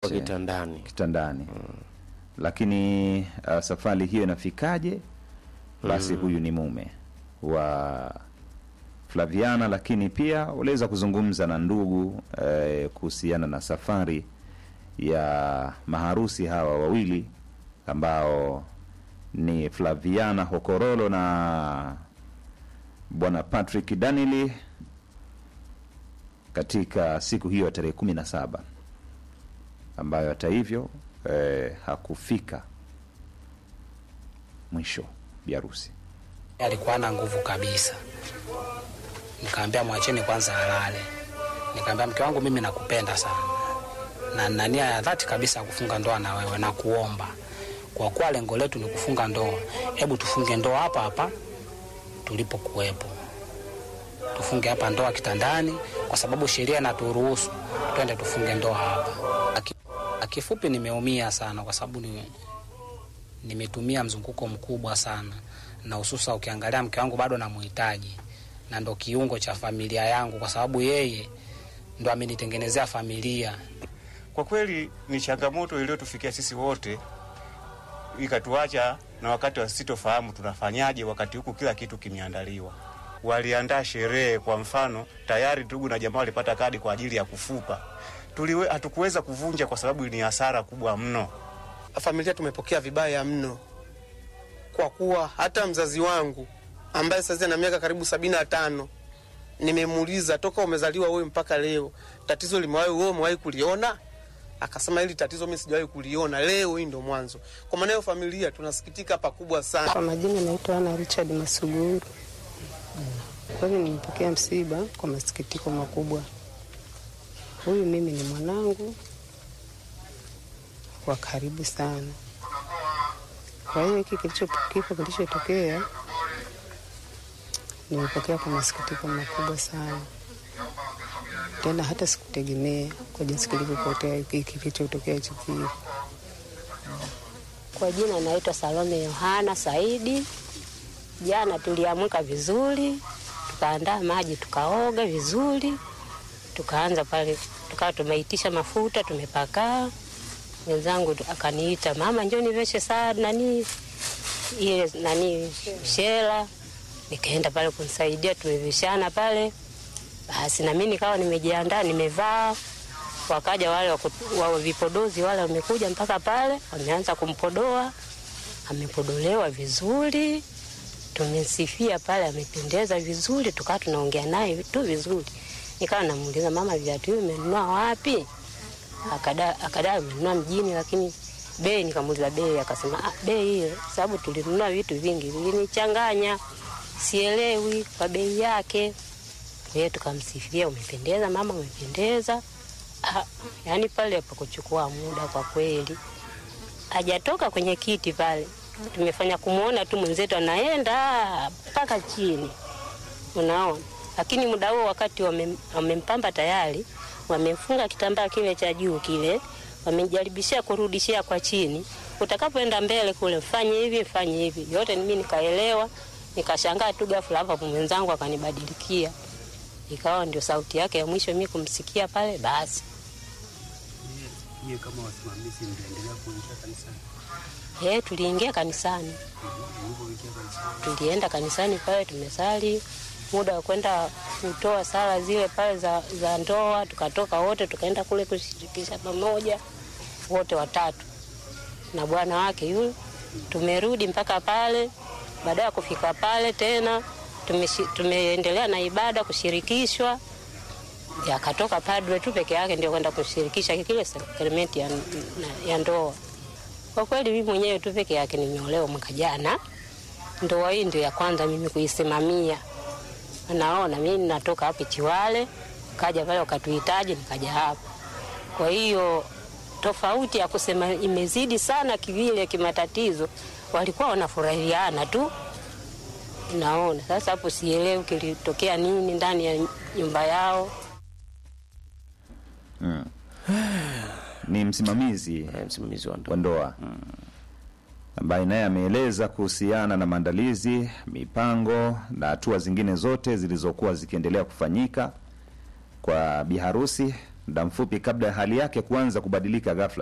Kwa kitandani kitandani lakini uh, safari hiyo inafikaje basi huyu ni mume wa Flaviana lakini pia uliweza kuzungumza na ndugu eh, kuhusiana na safari ya maharusi hawa wawili ambao ni Flaviana Hokorolo na bwana Patrick Danili katika siku hiyo ya tarehe kumi na saba ambayo hata hivyo eh, hakufika mwisho biharusi. alikuwa na nguvu kabisa. Nikaambia mwacheni kwanza alale. Nikaambia mke wangu, mimi nakupenda sana na nina nia ya dhati kabisa ya kufunga ndoa na wewe na kuomba, kwa kuwa lengo letu ni kufunga ndoa, hebu tufunge ndoa hapa hapa tulipokuwepo, tufunge hapa ndoa kitandani, kwa sababu sheria inaturuhusu twende tufunge ndoa hapa. Aki- Kifupi, nimeumia sana kwa sababu ni nimetumia mzunguko mkubwa sana, na hususa ukiangalia mke wangu bado namuhitaji, na ndo kiungo cha familia yangu, kwa sababu yeye ndo amenitengenezea familia. Kwa kweli ni changamoto iliyotufikia sisi wote, ikatuacha na wakati wa sitofahamu tunafanyaje, wakati huku kila kitu kimeandaliwa. Waliandaa sherehe, kwa mfano tayari ndugu na jamaa walipata kadi kwa ajili ya kufupa. Tuliwe, hatukuweza kuvunja kwa sababu ni hasara kubwa mno. familia tumepokea vibaya mno, kwa kuwa hata mzazi wangu ambaye sasa ana miaka karibu sabini na tano nimemuuliza toka umezaliwa wewe mpaka leo tatizo limewahi wewe umewahi kuliona? Akasema hili tatizo mimi sijawahi kuliona, leo hii ndo mwanzo. Kwa maana hiyo familia tunasikitika pakubwa sana. Kwa majina naitwa Ana Richard Masuguru. Kweli nimepokea msiba kwa masikitiko makubwa. Huyu mimi ni mwanangu wa karibu sana. Kwa hiyo hiki kilicho kifo kilichotokea nimepokea kwa masikitiko makubwa sana, tena hata sikutegemea kwa jinsi kilivyopotea hiki kilichotokea hichi kifo. Kwa jina naitwa Salome Yohana Saidi. Jana tuliamka vizuri, tukaandaa maji, tukaoga vizuri, tukaanza pale, tukawa tumeitisha mafuta, tumepakaa. Mwenzangu tu- akaniita, mama, njoo niveshe saa nani ile nani shela. Nikaenda pale kumsaidia, tumevishana pale. Basi na mimi nikawa nimejiandaa, nimevaa wakaja wale waku- wa vipodozi wale wamekuja mpaka pale, wameanza kumpodoa. Amepodolewa vizuri, tumesifia pale, amependeza vizuri, tukawa tunaongea naye tu vizuri. Nikawa namuuliza mama, viatu hivi umenunua wapi? Akada akada amenunua mjini, lakini bei, nikamuuliza bei, akasema ah, bei ile, sababu tulinunua vitu vingi, vilinichanganya, sielewi kwa bei yake. Kwa hiyo tukamsifia, umependeza mama, umependeza. Ah, yaani pale hapakuchukua muda kwa kweli, hajatoka kwenye kiti pale, tumefanya kumwona tu mwenzetu anaenda mpaka chini, unaona. Lakini muda huo wakati wame- wamempamba tayari, wamemfunga kitambaa kile cha juu kile, wamejaribishia kurudishia kwa chini. Utakapoenda mbele kule, mfanye hivi, mfanye hivi, yote mimi nikaelewa, nikashangaa tu ghafla hapa mwenzangu akanibadilikia, ikawa ndio sauti yake ya mwisho mimi kumsikia pale, basi Nyie kama wasimamizi mtaendelea kuingia kanisani? Eh, tuliingia kanisani, Mlivyoingia kanisani, tulienda kanisani pale, tumesali muda wa kwenda kutoa sala zile pale za, za ndoa, tukatoka wote tukaenda kule kushirikisha pamoja wote watatu na bwana wake yule. Tumerudi mpaka pale, baada ya kufika pale tena tumeshi- tumeendelea na ibada kushirikishwa, akatoka padre tu peke yake ndio kwenda kushirikisha kile sakramenti ya, ya ndoa. Kwa kweli mimi mwenyewe tu peke yake nimeolewa mwaka jana. Ndoa hii ndio ya kwanza mimi kuisimamia. Naona mimi natoka hapa Chiwale, kaja pale wakatuhitaji, nikaja hapa. Kwa hiyo tofauti ya kusema imezidi sana kivile kimatatizo, walikuwa wanafurahiana tu. Naona sasa hapo, sielewi kilitokea nini ndani ya nyumba yao. Mm. ni msimamizi eh, msimamizi wa wa ndoa ndoa ambaye naye ameeleza kuhusiana na maandalizi, mipango na hatua zingine zote zilizokuwa zikiendelea kufanyika kwa biharusi muda mfupi kabla ya hali yake kuanza kubadilika ghafla